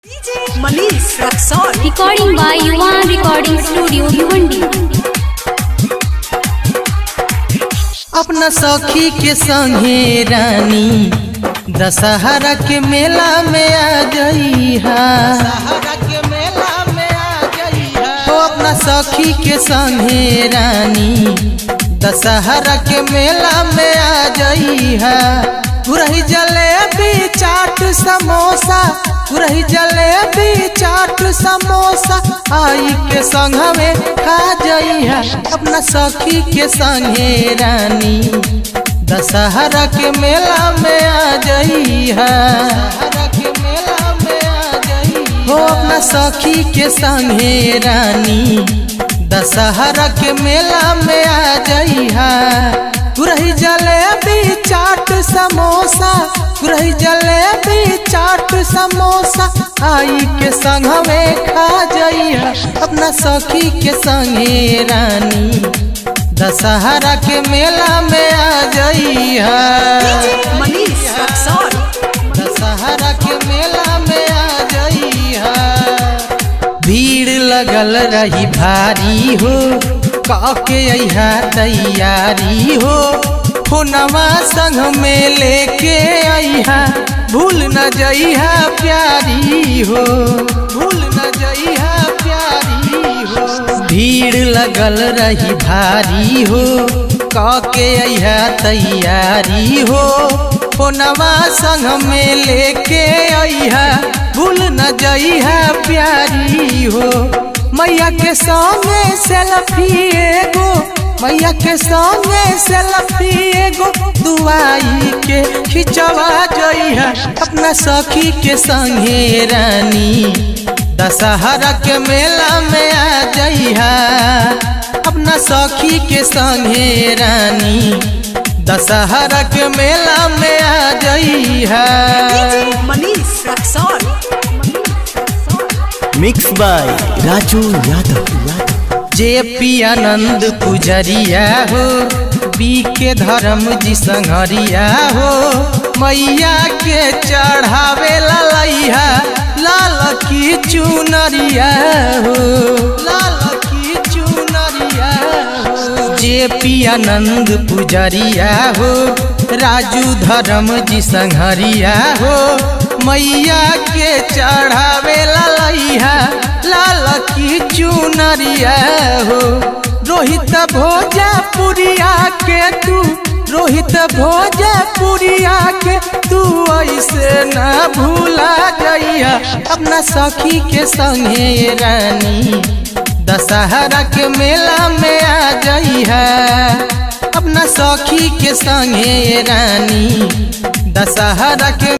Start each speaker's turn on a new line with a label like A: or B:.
A: Manish Raxon.
B: Recording by Yuvan Recording Studio, Bhiwandi.
C: अपना सखी के संगे रानी दशहरा के मेला में आ जइहा के मेला में आ जइहा तो अपना सखी के संगे रानी दशहरा के मेला में आ जइहा पुरही जलेबी चाट समोसा पुरही जलेबी चाट समोसा आई के संघवे खा जइहा अपना सखी के संगे रानी दशहरा के मेला में आ जइहा के मेला में आ जइहा हो अपना सखी के संगे रानी दशहरा के मेला में आ जइहा पुरही जलेबी चाट समोसा पुरही जलेबी चाट समोसा आई के संघवे खा जइहा अपना सखी के संगे रानी दशहरा के मेला में आ जइहा
A: Manish Raxon.
C: दशहरा के मेला में आ जइहा भीड़ लगल रही भारी हो काके अइहा तैयारी हो फोनवा संग में लेके अइहा भूल न जइहा प्यारी हो भूल न जइहा प्यारी हो भीड़ लगल रही भारी हो काके अइहा तैयारी हो फोनवा संग में लेके अइहा भूल न जइहा प्यारी हो मैया के संगे सेल्फी एगो मैया के संगे सेल्फी एगो दुआई के खिंचवा जइहा अपना सखी के संगे रानी दशहरा के मेला में आ जइहा अपना सखी के संगे रानी दशहरा के मेला में आ जइहा
A: Manish Raxon.
D: Mix by Raju Yadav
C: J P आनंद पुजरिया हो बी के धर्म जी संघरिया हो मैया के चढ़ावे ललैहा लाल की चुनरिया हो लाल की चुनरिया हो जे पी आनंद पुजरिया हो राजू धर्म जी संघरिया हो मैया के चढ़ावे ललैहा लाल की चुनरिया हो रोहित भोजपुरिया के तू रोहित भोजपुरिया के तू ऐसे न भूला जइहा अपना सखी के संगे रानी दशहरा के मेला में आ जइहा अपना सखी के संगे रानी दशहरा के